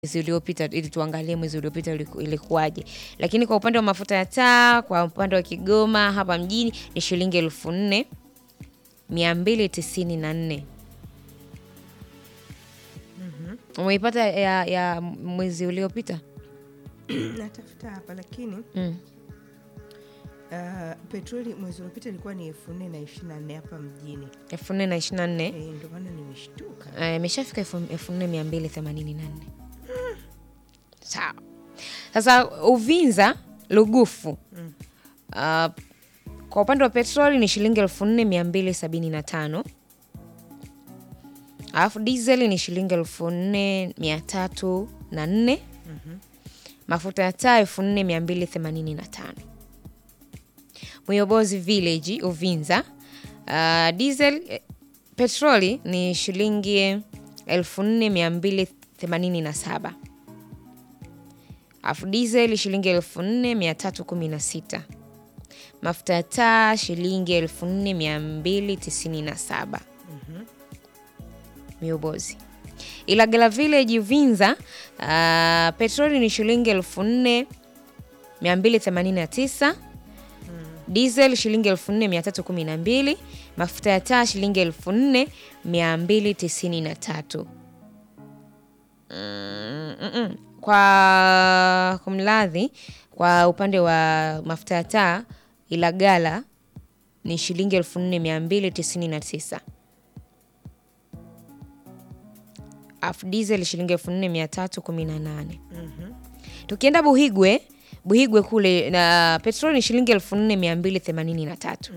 mwezi uliopita ili tuangalie mwezi uliopita uliku- ilikuwaje. Lakini kwa upande wa mafuta ya taa kwa upande wa Kigoma hapa mjini ni shilingi elfu nne mia mbili tisini na nne. Umeipata ya, ya mwezi uliopita? natafuta hapa lakini Mm. uh, petroli mwezi uliopita ilikuwa ni elfu nne na ishirini na nne hapa mjini elfu nne na ishirini na nne. Eh, ndio maana nimeshtuka Eh, imeshafika elfu elfu nne mia mbili themanini na nne. Sawa. Sasa Uvinza Lugufu Mm. uh, kwa upande wa petroli ni shilingi elfu nne mia mbili sabini na tano alafu diesel ni shilingi elfu nne mia tatu na nne mafuta ya taa elfu nne mia mbili themanini na tano Mwiyobozi Village Uvinza uh, diesel eh, petroli ni shilingi elfu nne mia mbili themanini na saba alafu diesel shilingi elfu nne mia tatu kumi na sita mafuta ya taa shilingi elfu nne mia mbili tisini na saba miobozi Ilagala Village Uvinza uh, petroli ni shilingi elfu nne mia mbili themanini na tisa diesel shilingi elfu nne mia tatu kumi na mbili mafuta ya taa shilingi elfu nne mia mbili tisini na tatu Mm, mm, mm. kwa kumladhi kwa upande wa mafuta ya taa Ilagala ni shilingi elfu nne mia mbili tisini na tisa afu diesel shilingi elfu nne mia tatu kumi na nane tukienda Buhigwe Buhigwe kule na petroli ni shilingi elfu nne mia mbili themanini na tatu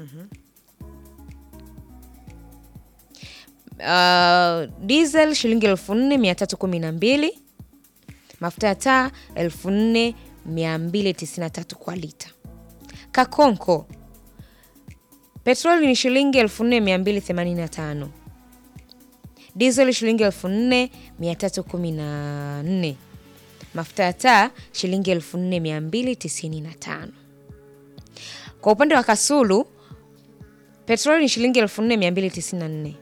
Uh, diesel shilingi elfu nne mia tatu kumi na mbili mafuta ya taa elfu nne mia mbili tisini na tatu kwa lita. Kakonko petroli ni shilingi elfu nne mia mbili themanini na tano diesel shilingi elfu nne mia tatu kumi na nne mafuta ya taa shilingi elfu nne mia mbili tisini na tano kwa upande wa Kasulu petroli ni shilingi elfu nne mia mbili tisini na nne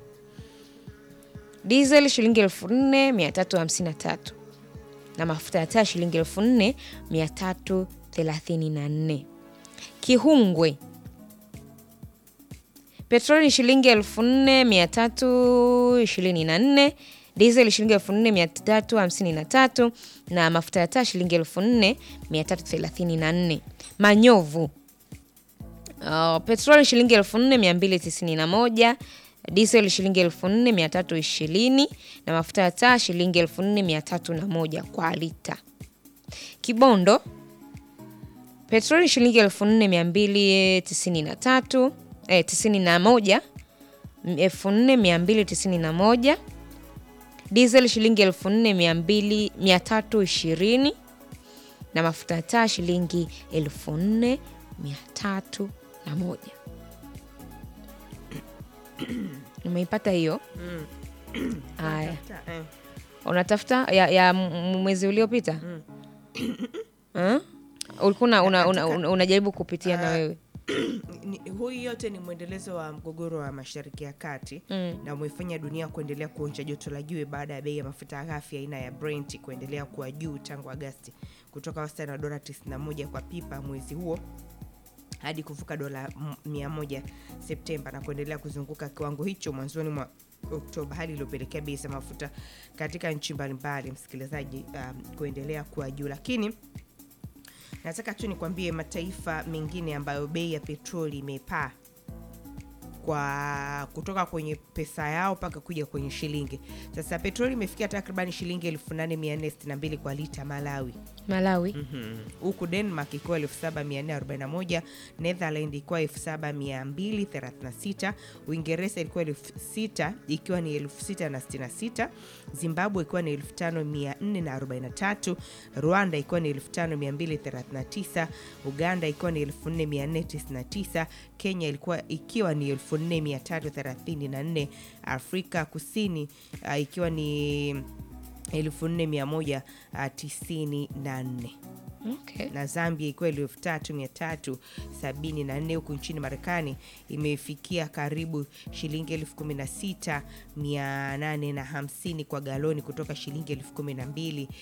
diesel shilingi elfu nne mia tatu hamsini na tatu na mafuta ya taa shilingi elfu nne mia tatu thelathini na nne Kihungwe petroli ni shilingi elfu nne mia tatu ishirini na nne diesel shilingi elfu nne mia tatu hamsini na tatu na mafuta ya taa shilingi elfu nne mia tatu thelathini na nne Manyovu Uh, petroli shilingi elfu nne mia mbili tisini na moja diesel shilingi elfu nne mia tatu ishirini na mafuta ya taa shilingi elfu nne mia tatu na moja kwa lita. Kibondo petroli shilingi elfu nne mia mbili tisini na tatu eh, tisini na moja elfu nne mia mbili tisini na moja diesel shilingi elfu nne mia mbili mia tatu ishirini na mafuta ya taa shilingi elfu nne mia tatu na moja. Umeipata hiyo? Haya, Ta- eh, unatafuta ya, ya m- mwezi uliopita Eh? ulikuwa una- una- una- una- unajaribu kupitia na wewe ni- huyu yote ni mwendelezo wa mgogoro wa mashariki ya kati Mm. na umefanya dunia kuendelea kuonja joto la juu baada ya bei ya mafuta ghafi aina ya Brent kuendelea kuwa juu tangu Agasti kutoka wastani wa dola 91 kwa pipa mwezi huo hadi kuvuka dola m- 100 Septemba na kuendelea kuzunguka kiwango hicho mwanzoni mwa Oktoba, hali iliyopelekea bei za mafuta katika nchi mbalimbali, msikilizaji, um, kuendelea kuwa juu lakini nataka tu nikwambie mataifa mengine ambayo bei ya petroli imepaa kwa kutoka kwenye pesa yao mpaka kuja kwenye shilingi. Sasa petroli imefikia takriban shilingi 8462 kwa lita Malawi, Malawi huku Denmark ikiwa 7441, Netherland ikiwa 7236, Uingereza ilikuwa 6000 ikiwa ni 6066, Zimbabwe ikiwa ni 5443, Rwanda ikiwa ni 5239, Uganda ikiwa ni 4499, Kenya ilikuwa ikiwa ni 4334, Afrika Kusini uh, ikiwa ni 4194. Okay. na Zambia ikiwa elfu tatu mia tatu sabini na nne huku nchini Marekani imefikia karibu shilingi elfu kumi na sita mia nane na hamsini kwa galoni kutoka shilingi elfu kumi na mbili